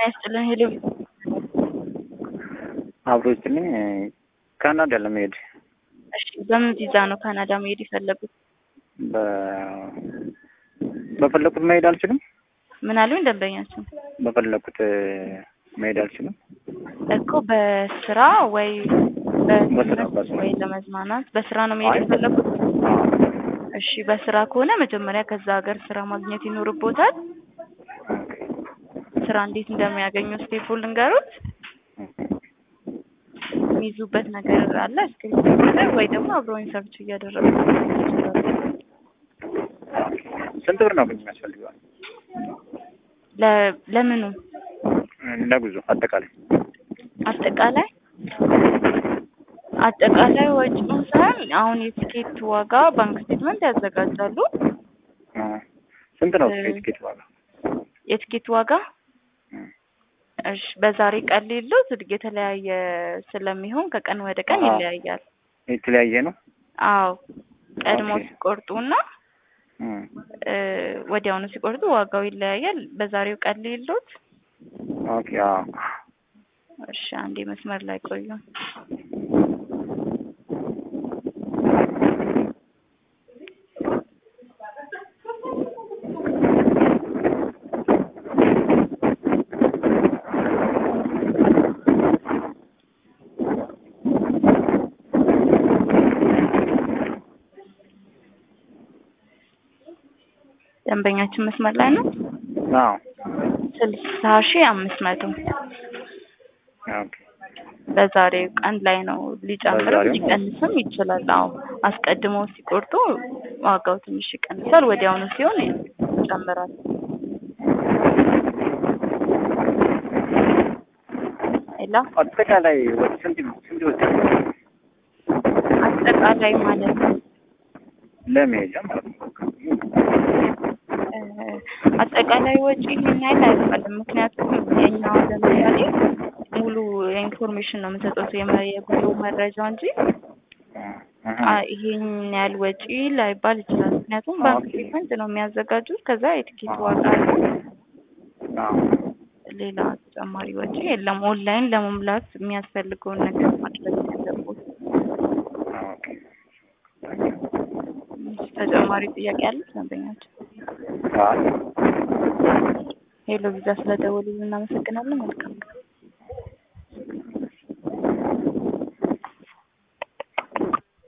ያስጥልን ሄሎ አብሮ ይስጥልኝ። ካናዳ ለመሄድ እሺ፣ በምን ቪዛ ነው ካናዳ መሄድ የፈለጉት? በ- በፈለኩት መሄድ አልችልም። ምን አሉኝ ደንበኛችን? በፈለኩት መሄድ አልችልም። እኮ በስራ ወይ በስራ በትምህርት በስራ። ወይ ለመዝናናት በስራ ነው መሄድ አይ፣ የፈለጉት? አዎ። እሺ፣ በስራ ከሆነ መጀመሪያ ከዛ ሀገር ስራ ማግኘት ይኖርቦታል። ኦኬ። ስራ እንዴት እንደሚያገኙ ስቴፑ ልንገሩት። የሚይዙበት ነገር አለ እስክሪፕት ነገር ወይ ደግሞ አብረውኝ ሰርች እያደረጉ ስንት ብር ነው ግን የሚያስፈልገው ለ- ለምኑ ለጉዞ አጠቃላይ? አጠቃላይ አጠቃላይ ወጪውን ሳይሆን አሁን የቲኬት ዋጋ ባንክ ስቴትመንት ያዘጋጃሉ። አ፣ ስንት ነው እ- የቲኬት ዋጋ? የቲኬት ዋጋ እ፣ እሺ በዛሬ ቀን ሌሎት የተለያየ ስለሚሆን ከቀን ወደ ቀን አዎ። ይለያያል። የተለያየ ነው። አዎ ቀድሞ ኦኬ። ሲቆርጡና እ፣ እ፣ ወዲያውኑ ሲቆርጡ ዋጋው ይለያያል። በዛሬው ቀን ሌሎት ኦኬ። አዎ። እሺ አንዴ መስመር ላይ ቆዩ። ደንበኛችን መስመር ላይ ነው። አዎ። ስልሳ ሺህ አምስት መቶ ኦኬ። በዛሬው ቀን ላይ ነው። ሊጨምርም በዛሬው? ሊቀንስም ይችላል። አዎ አስቀድመው ሲቆርጡ ዋጋው ትንሽ ይቀንሳል፣ ወዲያውኑ ሲሆን ይጨምራል። ሌላ አጠቃላይ ወጪ ስንት ስንት ይወስዳል? አጠቃላይ ማለት ነው ለመሄጃ ማለት ነው። እ፣ አጠቃላይ ወጪ ይህን ያህል አይባልም። ምክንያቱም የኛ ለምሳሌ ሙሉ ኢንፎርሜሽን ነው የምንሰጠው የመ- የጉዞ መረጃ እንጂ እ፣ አ፣ ይሄን ያህል ወጪ ላይባል ይችላል። ምክንያቱም ባንክ ኦኬ። ስቴትመንት ነው የሚያዘጋጁት። ከዛ የትኬት ዋጋ አለ። አዎ። ሌላ ተጨማሪ ወጪ የለም። ኦንላይን ለመሙላት የሚያስፈልገውን ነገር ማድረግ ያለቦት። ኦኬ። ተጨማሪ ጥያቄ አለ ደንበኛችን? አይ ሄሎ ቪዛ ስለደወሉልን እናመሰግናለን። መልካም